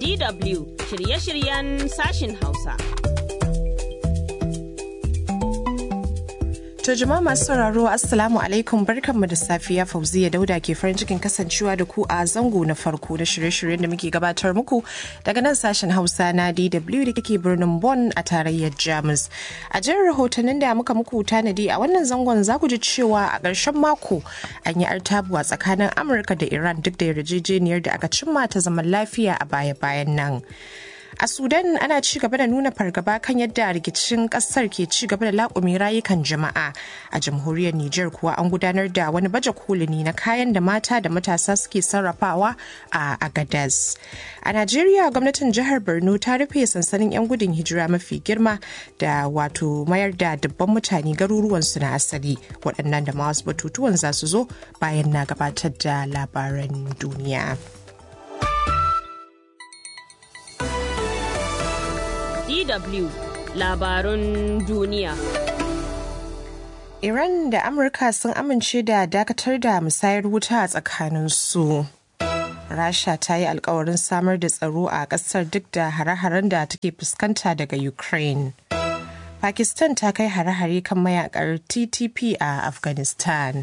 DW shirye-shiryen sashin Hausa. To jama'a masu sauraro Assalamu alaikum barkanmu da safiya Fauziya Dauda ke farin cikin kasancewa da ku a zango na farko na shirye-shiryen da muke gabatar muku daga nan sashen Hausa na DW da kake birnin Bonn a tarayyar Jamus. A jin rahotannin da muka muku tanadi a wannan zangon za ku ji cewa a ƙarshen mako an yi artabuwa tsakanin Amurka da Iran duk da yarjejeniyar da aka cimma ta zaman lafiya a baya-bayan nan. A Sudan ana ci gaba da nuna fargaba kan yadda rikicin kasar ke ci gaba da laƙumi rayukan jama'a. A jamhuriyar Nijar kuwa an gudanar da wani baje kolini na kayan da mata da matasa suke sarrafawa a Agadez. A Najeriya gwamnatin jihar Borno ta rufe sansanin 'yan gudun hijira mafi girma da wato mayar da dubban mutane garuruwansu na asali waɗannan da ma wasu batutuwan za su zo bayan na gabatar da labaran duniya. DW labarun duniya. Iran da Amurka sun amince da dakatar da musayar wuta a tsakaninsu. Rasha ta yi alkawarin samar da tsaro a ƙasar duk da hare-haren da take fuskanta daga Ukraine. Pakistan ta kai hare-hare kan mayakar TTP a Afghanistan.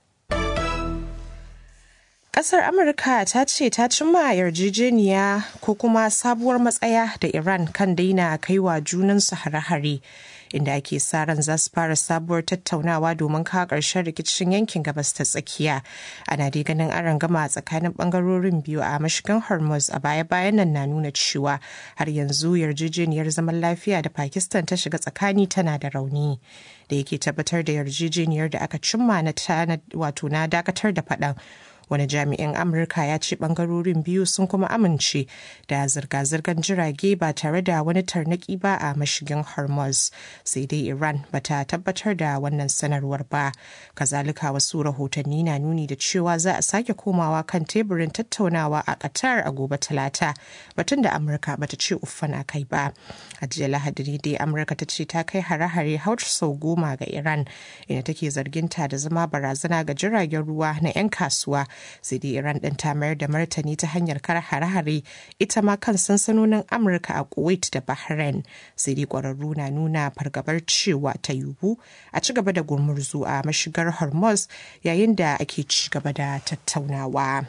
Kasar Amurka ta ce ta cimma yarjejeniya ko kuma sabuwar matsaya da Iran kan daina kaiwa junansu hare-hare inda ake sa ran za su fara sabuwar tattaunawa domin kawo ƙarshen rikicin yankin gabas ta tsakiya. Ana dai ganin aron gama tsakanin bangarorin biyu a mashigan Hormuz a baya-bayan nan na nuna cewa har yanzu yarjejeniyar zaman lafiya da Pakistan ta shiga tsakani tana da rauni. Da yake tabbatar da yarjejeniyar da aka cimma na wato na dakatar da faɗan wani jami'in amurka ya ce bangarorin biyu sun kuma amince da zirga-zirgar jirage ba tare da wani tarnaki ba a mashigin hormuz sai dai iran bata tabbatar da wannan sanarwar ba kazalika wasu rahotanni na nuni da cewa za a sake komawa kan teburin tattaunawa a qatar a gobe talata batun da amurka bata ce uffan a kai ba a jiya lahadi dai amurka ta ce ta kai hare-hare har sau goma ga iran inda take zarginta da zama barazana ga jiragen ruwa na 'yan kasuwa sai dai iran ɗin ta mayar da martani ta hanyar kar hare-hare ita ma kan sansanonin amurka a kuwait da bahrain sai dai ƙwararru na nuna fargabar cewa ta yiwu a ci gaba da gumurzu a mashigar hormuz yayin da ake ci gaba da tattaunawa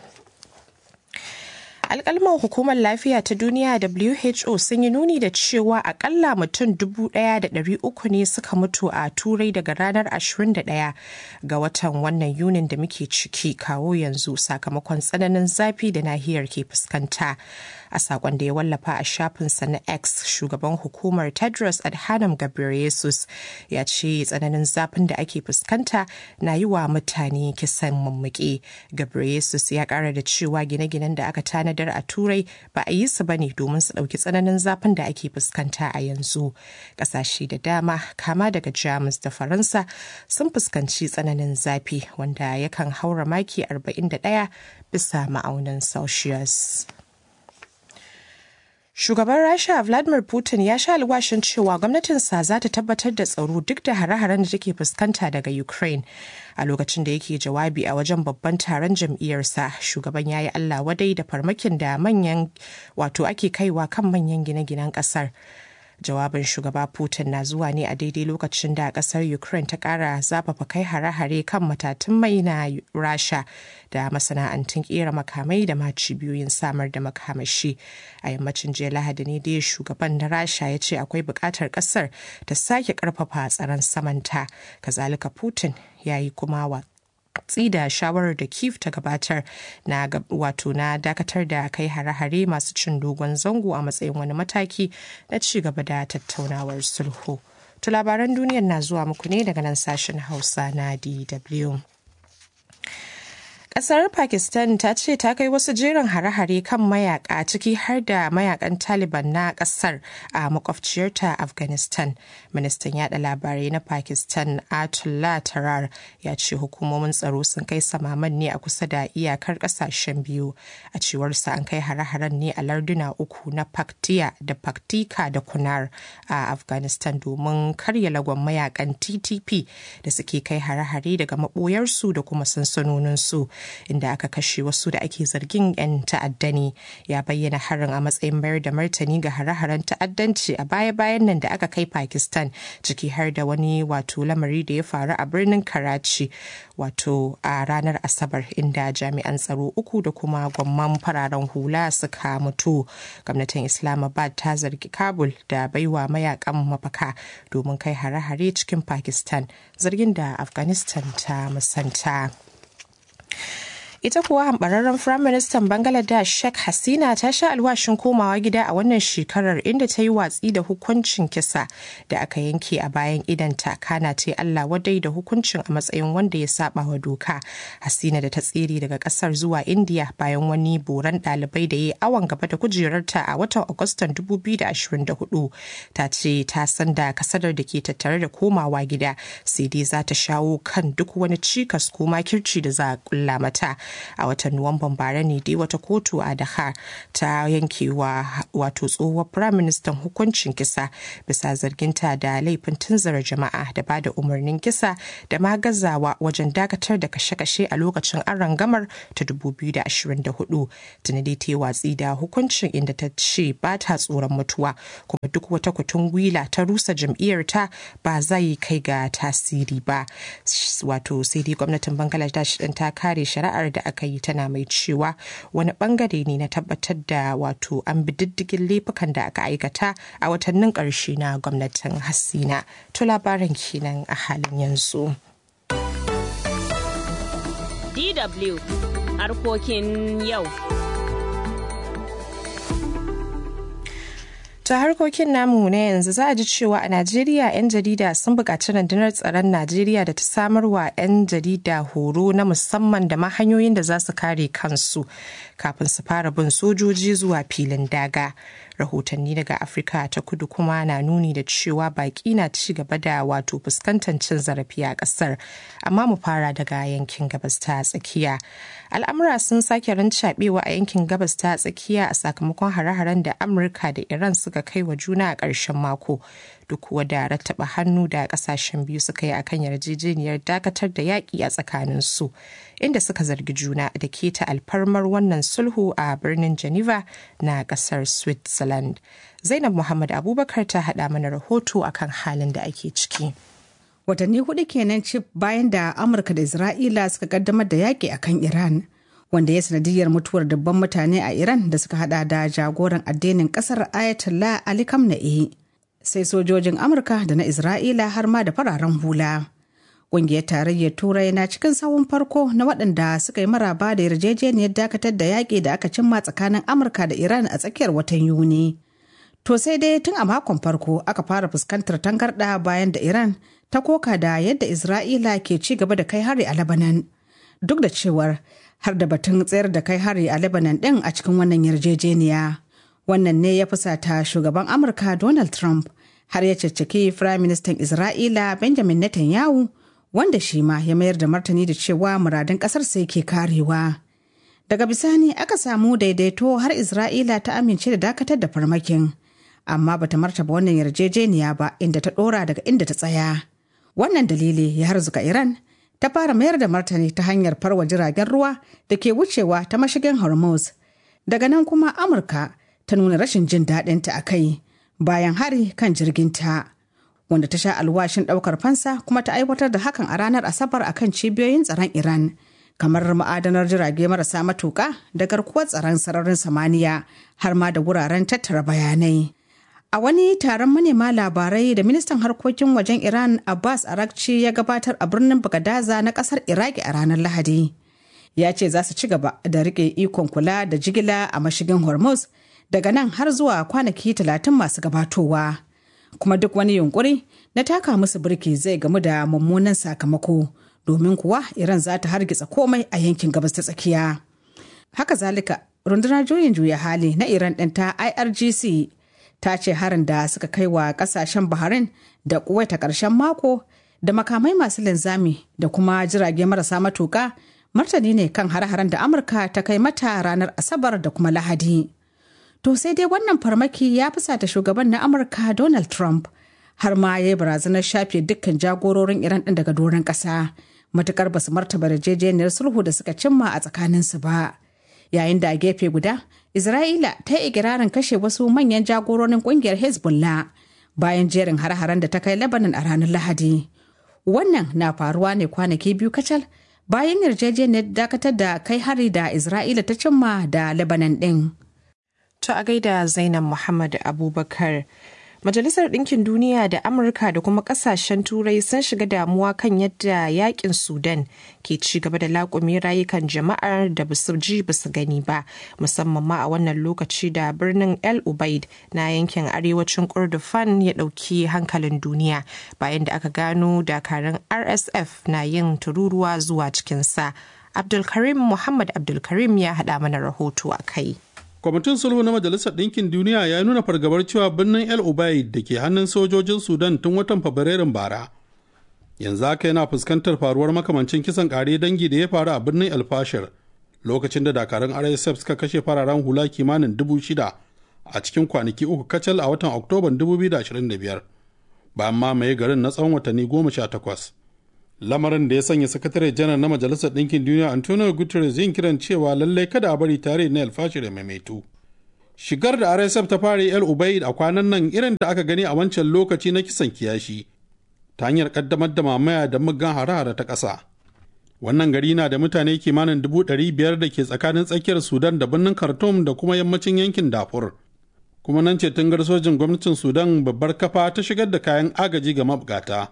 alkalman hukumar lafiya ta duniya who sun yi nuni da cewa akalla mutum 1,300 ne suka mutu a turai daga ranar 21 ga watan wannan yunin da muke ciki kawo yanzu sakamakon tsananin zafi da nahiyar ke fuskanta a sakon da ya wallafa a shafinsa na x shugaban hukumar tedros adhanom ghebreyesus ya ce tsananin zafin da ake fuskanta na yi wa mutane kisan mummuke ghebreyesus ya kara da cewa gine-ginen da aka tanada tanadar a turai ba a yi su ba ne domin su ɗauki tsananin zafin da ake fuskanta a yanzu ƙasashe da dama kama daga jamus da faransa sun fuskanci tsananin zafi wanda yakan haura maki 41 bisa ma'aunin celsius Shugaban Rasha Vladimir Putin ya sha alwashin cewa gwamnatinsa za ta tabbatar da tsaro duk da hare-haren da take fuskanta daga Ukraine. A lokacin da yake jawabi a wajen babban taron jam'iyyarsa, shugaban ya yi Allah wadai da farmakin da manyan wato ake kaiwa kan manyan gine-ginen kasar. jawabin shugaba putin na zuwa ne a daidai lokacin da kasar ukraine ta kara zafafa kai hare-hare kan matatun mai na rasha da masana'antun kera makamai da ma cibiyoyin samar da makamashi a yammacin jiya lahadi ne dai shugaban na rasha ya ce akwai buƙatar ƙasar ta sake ƙarfafa tsaron samanta kazalika putin ya yi kuma wa watsi da shawarar da kif ta gabatar na wato na dakatar da kai hare-hare masu cin dogon zango a matsayin wani mataki na ci gaba da tattaunawar sulhu. To labaran duniyar na zuwa muku ne daga nan sashen hausa na dw Kasar Pakistan ta ce ta kai wasu jerin hare-hare kan mayaka ciki har da mayakan Taliban na kasar a makwabciyarta Afghanistan. Ministan yada labarai na Pakistan Atullah Tarar ya ce hukumomin tsaro sun kai samaman ne a kusa da iyakar kasashen biyu. A cewarsa an kai hare-haren ne a larduna uku na Paktiya da Paktika da Kunar a Afghanistan domin karya lagon mayakan TTP da suke kai hare-hare daga maboyarsu da kuma sansanoninsu inda aka kashe wasu da ake zargin 'yan ta'adda ne ya bayyana harin a matsayin mayar da martani ga hare-haren ta'addanci a baya-bayan nan da aka kai pakistan ciki har da wani wato lamari da ya faru a birnin karachi wato a ranar asabar inda jami'an tsaro uku da kuma gwamman fararen hula suka mutu gwamnatin islamabad ta zargi kabul da baiwa mayakan mafaka domin kai hare-hare cikin pakistan zargin da afghanistan ta musanta ita kuwa hambararren firaministan bangladesh sheikh hasina ta sha alwashin komawa gida a wannan shekarar inda ta yi watsi da hukuncin kisa da aka yanke a bayan idanta kana ce allah wadai da hukuncin a matsayin wanda ya saba wa doka hasina da ta tsere daga kasar zuwa india bayan wani boran dalibai da ya yi awon gaba da kujerarta a watan agustan 2024 ta ce ta san da kasadar da ke tattare da komawa gida sai dai za ta shawo kan duk wani cikas ko makirci da za a kulla mata a watan nuwamban bara ne dai wata kotu a Dakar ta yankewa wato tsohuwar firaministan hukuncin kisa bisa zarginta da laifin tunzara jama'a da ba da umarnin kisa da ma gazawa wajen dakatar da kashe-kashe a lokacin rangamar ta 2024 tuni dai ta yi watsi da hukuncin inda ta ce ba ta tsoron mutuwa kuma duk wata kutun gwila ta rusa jam'iyyarta ba zai kai ga tasiri ba wato sai dai gwamnatin bangladesh din ta kare shari'ar da aka yi tana mai cewa wani bangare ne na tabbatar da wato an bi diddigin laifukan da aka aikata a watannin ƙarshe na gwamnatin hasina to labaran kenan a halin yanzu DW harkokin yau. ta harkokin namu na yanzu za a ji cewa a najeriya 'yan jarida sun buƙaci rundunar tsaron najeriya da ta samar wa 'yan jarida horo na musamman da ma hanyoyin da za su kare kansu kafin su fara bin sojoji zuwa filin daga rahotanni daga afirka ta kudu kuma na nuni da cewa baƙi na ci gaba da wato fuskantar cin zarafi a ƙasar amma mu fara daga yankin gabas ta tsakiya al'amura sun sake rancaɓewa a yankin gabas ta tsakiya a sakamakon hare-haren da amurka da iran suka kai wa juna a ƙarshen mako duk wada rattaba hannu da ƙasashen biyu suka yi akan yarjejeniyar dakatar da yaƙi a tsakanin su inda suka zargi juna da keta alfarmar wannan sulhu a birnin geneva na ƙasar switzerland zainab muhammad abubakar ta haɗa mana rahoto akan halin da ake ciki watanni hudu kenan cif bayan da amurka da isra'ila suka kaddamar da yaƙi akan iran wanda ya sanadiyar mutuwar dubban mutane a iran da suka hada da jagoran addinin kasar ayatollah ali kamna'i sai sojojin amurka da na isra'ila har ma da fararen hula ƙungiyar tarayyar turai na cikin sawun farko na waɗanda suka yi maraba da yarjejeniyar dakatar da yaƙi da aka cimma tsakanin amurka da iran a tsakiyar watan yuni to sai dai tun a makon farko aka fara fuskantar tangarɗa bayan da iran ta koka da yadda Isra'ila ke ci gaba da kai hari a Lebanon. Duk da cewar har da batun tsayar da kai hari a Lebanon ɗin a cikin wannan yarjejeniya. Wannan ne ya fusata shugaban Amurka Donald Trump har ya caccaki Firayim Ministan Isra'ila Benjamin Netanyahu wanda shi ma ya mayar da martani da cewa muradun ƙasar sai ke karewa. Daga bisani aka samu daidaito har Isra'ila ta amince da dakatar da farmakin. Amma bata martaba wannan yarjejeniya ba inda ta ɗora daga inda ta tsaya. wannan dalili ya harzuka iran ta fara mayar da martani ta hanyar farwa jiragen ruwa da ke wucewa ta mashigin hormuz daga nan kuma amurka ta nuna rashin jin daɗinta a kai bayan hari kan jirginta wanda ta sha alwashin ɗaukar fansa kuma ta aiwatar da hakan a ranar asabar a kan cibiyoyin tsaron iran kamar ma'adanar jirage marasa matuƙa da garkuwar tsaron sararin samaniya har ma da wuraren tattara bayanai A wani taron manema labarai da ministan harkokin wajen Iran Abbas Arakci ya gabatar a birnin Bagadaza na kasar Iraki a ranar Lahadi. Ya ce za su ci gaba da rike ikon kula da jigila a mashigin Hormuz daga nan har zuwa kwanaki talatin masu gabatowa. Kuma duk wani yunkuri na taka musu birki zai gamu da mummunan sakamako domin kuwa Iran za ta hargitsa komai a yankin gabas ta tsakiya. Haka zalika, rundunar juyin juya hali na Iran ɗin ta IRGC ta ce harin da suka kai wa kasashen Bahrain da Kuwait a ƙarshen mako da makamai masu linzami da kuma jirage marasa matuƙa martani ne kan har-haren da Amurka ta kai mata ranar Asabar da kuma Lahadi. To sai dai wannan farmaki ya fusata shugaban na Amurka Donald Trump har ma ya yi barazanar shafe dukkan jagororin Iran ɗin daga doron ƙasa matukar basu martaba yarjejeniyar sulhu da suka cimma a tsakaninsu ba yayin da a gefe guda isra'ila ta yi ikirarin kashe wasu manyan jagororin kungiyar hezbollah bayan jerin har-haren da ta kai lebanon a ranar lahadi wannan na faruwa ne kwanaki biyu kacal bayan yarjejeniyar dakatar da kai hari da isra'ila ta cimma da lebanon din To a gaida Zainab Muhammad Abubakar. Majalisar Ɗinkin Duniya da Amurka da kuma ƙasashen Turai sun shiga damuwa kan yadda yakin Sudan ke ci gaba da laƙume rayukan jama'ar da basu ji basu gani ba, musamman ma a wannan lokaci da birnin El Ubaid na yankin arewacin Kordofan ya ɗauki hankalin duniya bayan da aka gano dakarun RSF na yin tururuwa zuwa cikinsa. Abdulkarim Muhammad Abdulkarim ya haɗa mana rahoto a kai. kwamitin sulhu na majalisar ɗinkin duniya ya nuna fargabar cewa birnin el ubaid da ke hannun sojojin sudan tun watan fabrairun bara yanzu haka yana fuskantar faruwar makamancin kisan ƙare dangi da ya faru a birnin el fashir lokacin da dakarun rsf suka kashe fararen hula kimanin dubu shida a cikin kwanaki uku kacal a watan oktoban 2025 bayan mamaye garin na tsawon watanni goma sha takwas lamarin da ya sanya sakatare janar na majalisar ɗinkin duniya antonio guterres yin kiran cewa lallai kada a bari tare na alfashir ya maimaitu shigar da rsf ta fara el ubaid a kwanan nan irin da aka gani a wancan lokaci na kisan kiyashi ta hanyar kaddamar da mamaya da muggan hare-hare ta ƙasa wannan gari na da mutane kimanin dubu ɗari biyar da ke tsakanin tsakiyar sudan da birnin khartoum da kuma yammacin yankin dafur kuma nan ce tungar sojin gwamnatin sudan babbar kafa ta shigar da kayan agaji ga mabukata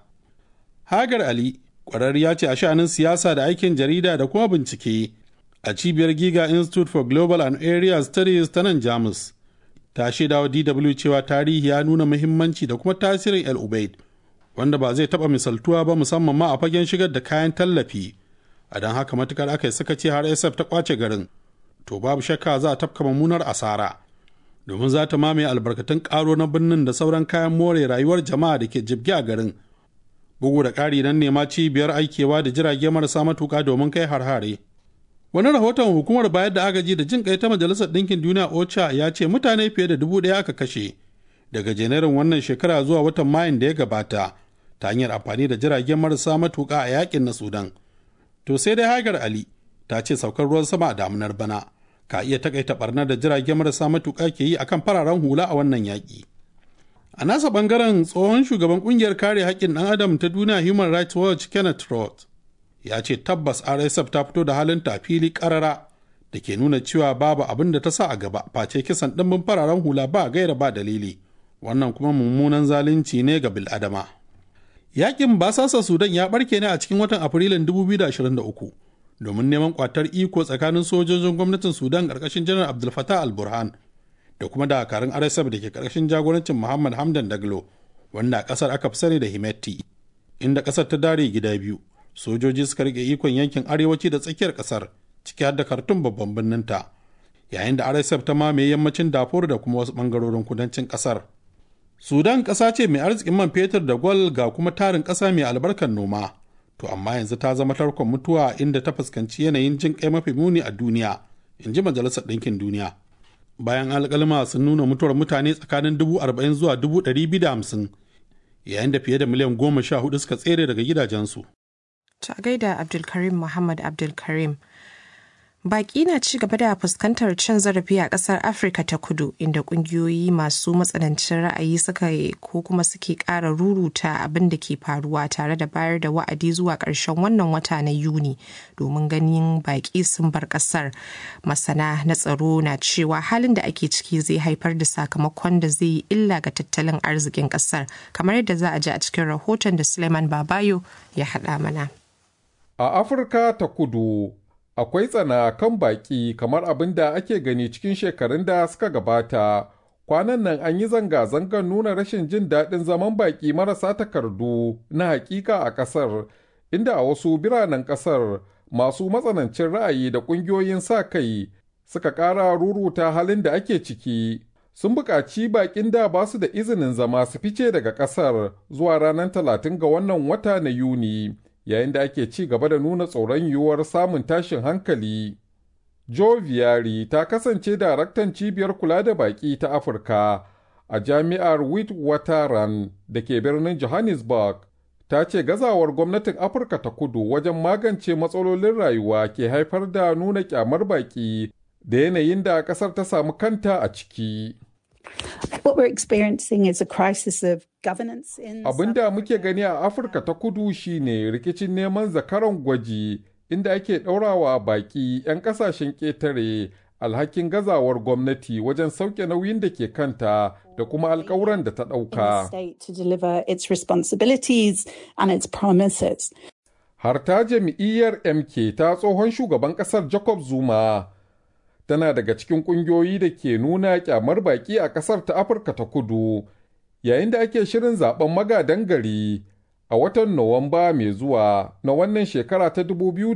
hagar ali ƙwararriya ce a sha'anin siyasa da aikin jarida da kuma bincike a cibiyar giga institute for global and area studies ta nan jamus ta shaida wa dw cewa tarihi ya nuna muhimmanci da kuma tasirin el ubaid wanda ba zai taɓa misaltuwa ba musamman ma a fagen shigar da kayan tallafi a don haka matukar aka yi sakaci har sf ta kwace garin to babu shakka za a tafka mummunar asara domin za ta mamaye albarkatun karo na birnin da sauran kayan more rayuwar jama'a da ke jibge a garin bugu da ƙari nan nema cibiyar aikewa da jirage marasa matuƙa domin kai har-hare wani rahoton hukumar bayar da agaji da jin kai ta majalisar ɗinkin duniya ocha ya ce mutane fiye da dubu ɗaya aka kashe daga janairun wannan shekara zuwa watan mayun da ya gabata ta hanyar amfani da jiragen marasa matuƙa a yakin na sudan to sai dai hagar ali ta ce saukar ruwan sama a damunar bana ka iya takaita barnar da jiragen marasa matuƙa ke yi akan fararen hula a wannan yaƙi a nasa bangaren tsohon shugaban kungiyar kare haƙƙin ɗan adam ta duniya human rights watch kenneth roth ya ce tabbas rsf ta fito da halin ta fili ƙarara da ke nuna cewa babu abin da ta sa a gaba face kisan ɗimbin fararen hula ba gaira ba dalili wannan kuma mummunan zalunci ne ga bil'adama yakin basasa sudan ya barke ne a cikin watan afrilun 2023 domin neman kwatar iko tsakanin sojojin gwamnatin sudan ƙarƙashin janar abdul fatah al-burhan da kuma dakarun rsf da ke karkashin jagorancin muhammad hamdan daglo wanda a kasar aka fi sani da himetti inda kasar ta dare gida biyu sojoji suka rike ikon yankin arewaci da tsakiyar kasar ciki har da kartun babban birnin ta yayin da rsf ta mamaye yammacin dafur da kuma wasu bangarorin kudancin kasar sudan kasa ce mai arzikin man fetur da gwal ga kuma tarin kasa mai albarkar noma to amma yanzu ta zama tarkon mutuwa inda ta fuskanci yanayin jin kai mafi muni a duniya in ji majalisar ɗinkin duniya bayan alƙalma sun nuna mutuwar mutane tsakanin dubu arba'in zuwa dubu ɗari biyu da hamsin yayin da fiye da miliyan goma sha hudu suka tsere daga gidajensu. Ta gaida Abdulkarim Muhammad Abdulkarim. Baƙi na ci gaba da fuskantar cin zarafi a ƙasar Afirka ta kudu inda ƙungiyoyi masu matsanancin ra'ayi suka ko kuma suke ƙara ruruta abin da ke faruwa tare da bayar da wa'adi zuwa ƙarshen wannan wata na Yuni domin ganin baƙi sun bar ƙasar. Masana na tsaro na cewa halin da ake ciki zai haifar da sakamakon da zai yi illa ga tattalin arzikin ƙasar kamar yadda za a ji a cikin rahoton da Suleiman Babayo ya haɗa mana. A Afirka ta kudu akwai tsana kan baƙi kamar abin da ake gani cikin shekarun da suka gabata. Kwanan nan an yi zanga-zangar nuna rashin jin daɗin zaman baƙi marasa takardu na hakika a ƙasar, inda a wasu biranen ƙasar masu matsanancin ra'ayi da ƙungiyoyin sa kai suka ƙara ruruta halin da ake ciki. Sun buƙaci baƙin da ba su da izinin zama su fice daga ƙasar zuwa ranar talatin ga wannan wata na Yuni. yayin da ake ci gaba da nuna tsoron yiwuwar samun tashin hankali. Joe Viari ta kasance daraktan cibiyar kula da baƙi ta Afirka a jami'ar Witwatersrand da ke birnin Johannesburg. ta ce gazawar gwamnatin Afirka ta kudu wajen magance matsalolin rayuwa ke haifar da nuna kyamar baki da yanayin da ƙasar ta samu kanta a ciki. What we're experiencing is a crisis of governance in Abin da muke gani a Afirka ta kudu shine rikicin neman zakaran gwaji inda ake ɗaurawa baƙi 'yan ƙasashen ƙetare alhakin gazawar gwamnati wajen sauke nauyin da ke kanta da kuma alkawuran da ta in the ɗauka. state to deliver its responsibilities and its promises. Har ta jam'iyyar MK ta tsohon shugaban ƙasar Jacob Zuma tana daga cikin ƙungiyoyi da ke nuna ƙyamar baƙi a ƙasar ta Afirka ta kudu yayin da ake shirin zaben magadan gari a watan Nuwamba mai zuwa na wannan shekara ta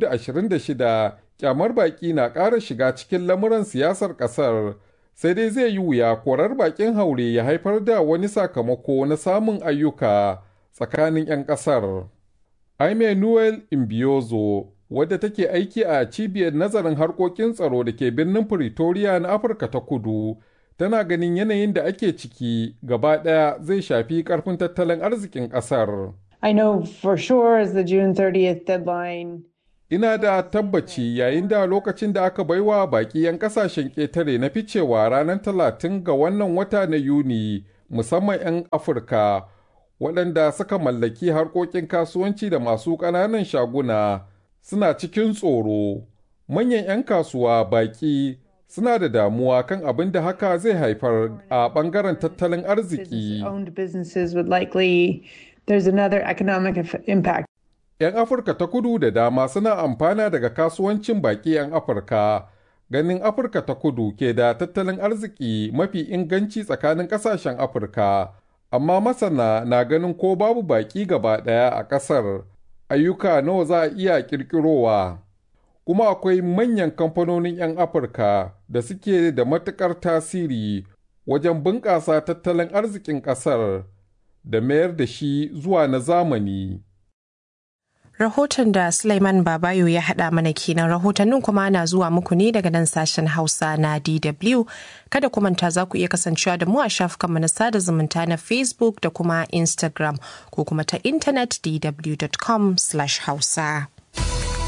2026 ƙyamar baƙi na ƙara shiga cikin lamuran siyasar ƙasar sai dai zai yi wuya korar baƙin haure ya haifar da wani sakamako na samun ayyuka tsakanin 'yan ƙasar. Aime Noel Imbiozo, wadda take aiki a cibiyar nazarin harkokin tsaro da ke birnin Pretoria na Afirka ta kudu, tana ganin yanayin da ake ciki gaba ɗaya zai shafi ƙarfin tattalin arzikin ƙasar. I know for sure as the June 30th deadline Ina da tabbaci yayin da lokacin da aka baiwa baƙi 'yan ƙasashen ƙetare na ficewa ranar talatin ga wannan wata na Yuni, musamman 'yan Afirka, waɗanda suka mallaki harkokin kasuwanci da masu ƙananan shaguna suna cikin tsoro. Manyan 'yan kasuwa baƙi suna da damuwa kan abin da haka zai haifar a ɓangaren tattalin arziki. owned businesses would likely there's another economic eff- impact. 'Yan Afirka ta kudu da dama suna amfana daga kasuwancin baƙi 'yan Afirka. Ganin Afirka ta kudu ke da tattalin arziki mafi inganci tsakanin ƙasashen Afirka. Amma masana na ganin ko babu baƙi gaba ɗaya a ƙasar, ayyuka nawa za a iya ƙirƙirowa. Kuma akwai manyan kamfanonin 'yan Afirka da suke da matuƙar tasiri wajen bunƙasa tattalin arzikin ƙasar da mayar da shi zuwa na zamani. Rahoton da Sulaiman Babayo ya haɗa mana kenan rahotannin kuma na zuwa muku ne daga nan sashen Hausa na DW. Kada ku manta za ku iya kasancewa da mu a shafukanmu na sada zumunta na Facebook da kuma Instagram ko kuma ta intanet dw.com/hausa.